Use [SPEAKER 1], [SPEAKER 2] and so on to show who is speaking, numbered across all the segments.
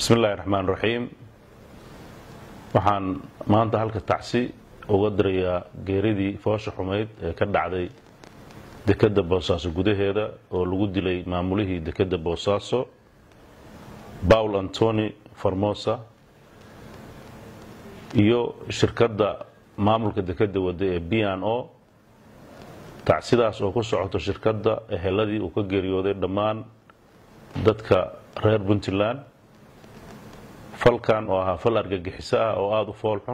[SPEAKER 1] bismi illaahi raxmaan raxiim waxaan maanta halka tacsi uga dirayaa geeridii foosha xumayd ee ka dhacday dekedda boosaaso gudaheeda oo lagu dilay maamulihii dekedda boosaaso paul antoni formosa iyo shirkadda maamulka dekedda wadda ee b n o tacsidaas oo ku socoto shirkadda eheladii uu ka geeriyooday dhammaan dadka reer puntland falkan oo ahaa fal argagixiso ah oo aada u fool xun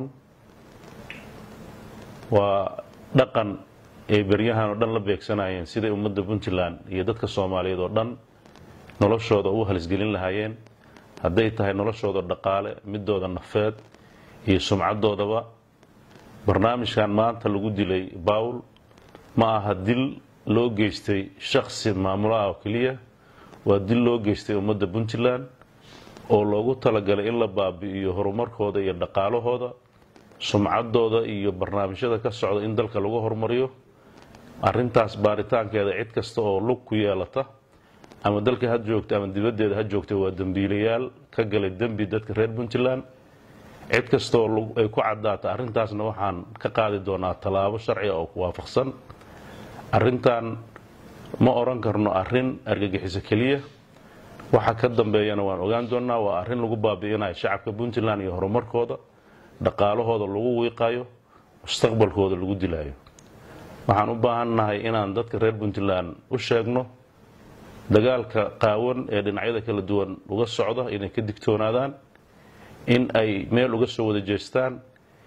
[SPEAKER 1] waa dhaqan ay beryahan oo dhan la beegsanayeen siday ummadda puntland iyo dadka soomaaliyeed oo dhan noloshooda u halisgelin lahaayeen hadday tahay noloshooda dhaqaale midooda nafeed iyo sumcadoodaba barnaamijkan maanta lagu dilay bawl ma aha dil loo geystay shaksi maamulaha oo keliya waa dil loo geystay ummadda puntland oo loogu talagalay in la baabi'iyo horumarkooda iyo dhaqaalahooda sumcadooda iyo barnaamijyada ka socda in dalka lagu horumariyo arintaas baaritaankeeda cid kasta oo lug ku yeelata ama dalka ha joogta ama dibaddeeda ha joogta waa dembiilayaal ka galay dembi dadka reer puntland cid kasta oo ay ku caddaata arrintaasna waxaan ka qaadi doonaa tallaabo sharciga oo ku waafaqsan arrintan ma odhan karno arrin argagixiso keliya waxa ka dambeeyana waan ogaan doonaa waa arrin lagu baabi'inayo shacabka puntland iyo horumarkooda dhaqaalahooda lagu wiiqayo mustaqbalkooda lagu dilayo waxaan u baahannahay inaan dadka reer puntland u sheegno dagaalka qaawan ee dhinacyada kala duwan uga socda inay ka digtoonaadaan in ay meel uga soo wada jeestaan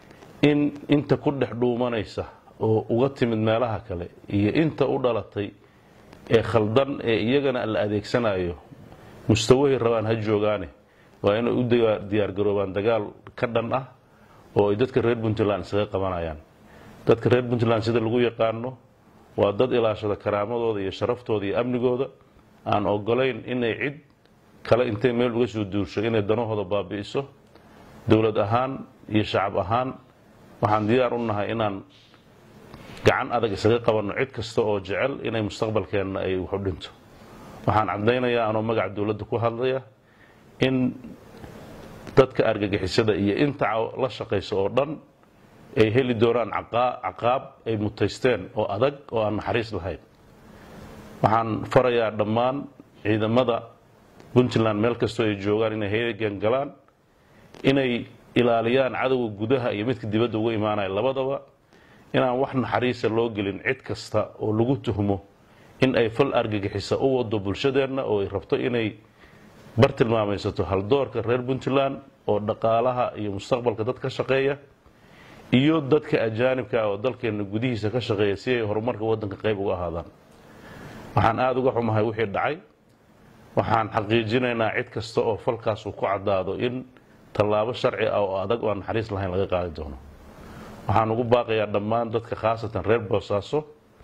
[SPEAKER 1] in inta ku dhex dhuumanaysa oo uga timid meelaha kale iyo inta u dhalatay ee khaldan ee iyagana la adeegsanayo mustawahay rabaan ha joogaane waa inay u diyaargaroobaan dagaal ka dhan ah oo ay dadka reer puntland isaga qabanayaan dadka reer puntland sida lagu yaqaano waa dad ilaashada karaamadooda iyo sharaftooda iyo amnigooda aan ogolayn inay cid kale intay meel uga soo duursho inay danahooda baabi'iso dowlad ahaan iyo shacab ahaan waxaan diyaar u nahay inaan gacan adag isaga qabanno cid kasta oo jecel inay mustaqbalkeenna ay waxu dhinto waxaan caddaynayaa anoo magaca dowladda ku hadlaya in dadka argagixisada iyo inta la shaqaysa oo dhan ay heli doonaan caqaab ay mutaysteen oo adag oo aan naxariis lahayn waxaan farayaa dhammaan ciidamada puntland meel kastoo ay joogaan inay heegan galaan inay ilaaliyaan cadowga gudaha iyo midka dibadda uga imaanaya labadaba inaan wax naxariisa loo gelin cid kasta oo lagu tuhmo in ay fal argagixisa u wado bulshadeenna oo ay rabto inay bar tilmaamaysato haldoorka reer puntland oo dhaqaalaha iyo mustaqbalka dad ka shaqeeya iyo dadka ajaanibka oo dalkeenna gudihiisa ka shaqeeya si ay horumarka waddanka qayb uga ahaadaan waxaan aada uga xumahay wixii dhacay waxaan xaqiijinaynaa cid kasta oo falkaas uu ku caddaado in tallaabo sharci ah oo adag oo aan naxariis lahayn laga qaadi doono waxaan ugu baaqayaa dhammaan dadka khaasatan reer boosaaso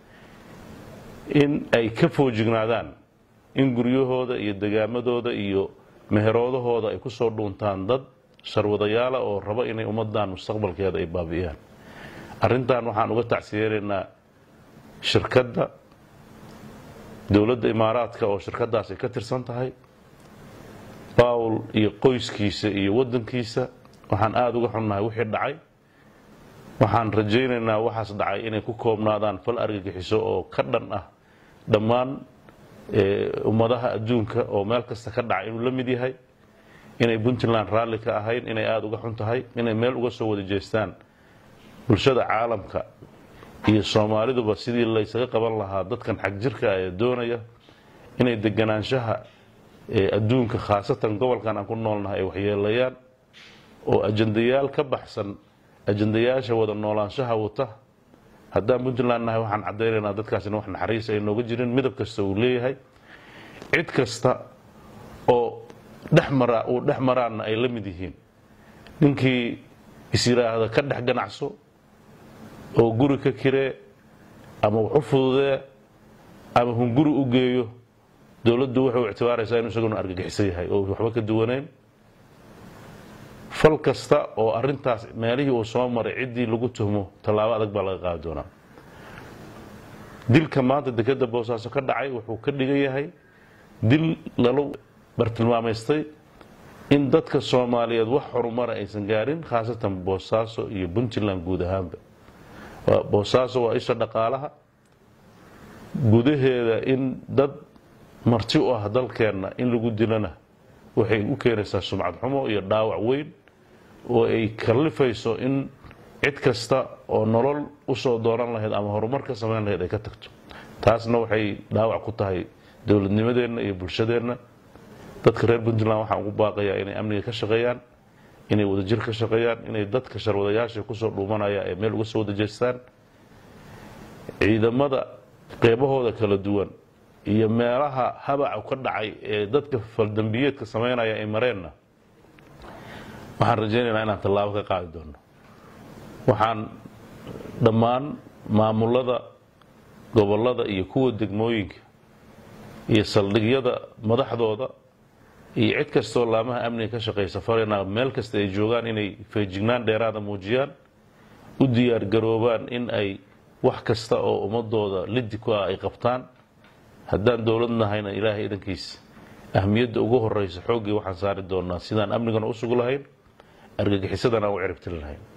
[SPEAKER 1] in ay ka foojignaadaan in guryahooda iyo degaamadooda iyo meheroodahooda ay kusoo dhuuntaan dad sharwadayaala oo raba inay ummadan mustaqbalkeeda ay baabi'iyaan arrintan waxaan uga tacsiyeenaynaa shirkadda dowladda imaaraadka oo shirkadaas ay ka tirsan tahay bawl iyo qoyskiisa iyo waddankiisa waxaan aada uga xunnahay wixii dhacay waxaan rajaynaynaa waxaas dhacay inay ku koobnaadaan fal argagixiso oo ka dhan ah dhammaan ummadaha adduunka oo meel kasta ka dhacay inuu la mid yahay inay puntland raalli ka ahayn inay aada uga xun tahay inay meel uga soo wada jeestaan bulshada caalamka iyo soomaaliduba sidii laysaga qaban lahaa dadkan xag jirka ee doonaya inay deganaanshaha adduunka khaasatan gobolkan aan ku noolnahay ay waxyeelayaan oo ajandayaal ka baxsan ajandayaasha wada noolaanshaha wata haddaan puntland nahay waxaan caddaynaynaa dadkaasina wax naxariis ay nooga jirin midab kasta uu leeyahay cid kasta oo dhexmara uu dhex maraanna ay la mid yihiin ninkii is yidhaahda ka dhex ganacso oo guri ka kiree ama wax u fududee ama hunguri u geeyo dowladdu waxay u ictibaaraysaa inuu isaguna argagixisan yahay oo waxba ka duwanayn fal kasta oo arintaas meelihii uu soo maray ciddii lagu tuhmo tallaabo adag baa laga qaadi doonaa dilka maanta dekedda boosaaso ka dhacay wuxuu ka dhigan yahay dil lala bartilmaamaystay in dadka soomaaliyeed wax horumara aysan gaarin khaasatan boosaaso iyo puntland guud ahaanba boosaaso waa isha dhaqaalaha gudaheeda in dad marti u ah dalkeenna in lagu dilana waxay u keenaysaa sumcad xumo iyo dhaawac weyn oo ay kallifayso in cid kasta oo nolol usoo dooran lahayd ama horumar ka samayn lahayd ay ka tagto taasna waxay dhaawac ku tahay dowladnimadeenna iyo bulshadeenna dadka reer puntland waxaan ugu baaqayaa inay amniga ka shaqeeyaan inay wadajir ka shaqeeyaan inay dadka sharwadayaasha kusoo dhuumanaya ay meel uga soo wada jeestaan ciidamada qeybahooda kala duwan iyo meelaha habaca ka dhacay ee dadka faldambiyeedka samaynaya ay mareenna waxaan rajaynaynaa inaan tallaabo ka qaadi doono waxaan dhammaan maamulada gobollada iyo kuwa degmooyinka iyo saldhigyada madaxdooda iyo cid kastoo laamaha amniga ka shaqaysa farayna meel kasta ay joogaan inay feejignaan dheeraada muujiyaan u diyaargaroobaan in ay wax kasta oo ummadooda lidi ku ah ay qabtaan haddaan dowlad nahayna ilaahay idankiisa ahmiyadda ugu horeysa xooggii waxaan saari doonaa sidaan amnigana u sugi lahayn argagixisadana u ciribtiri lahayn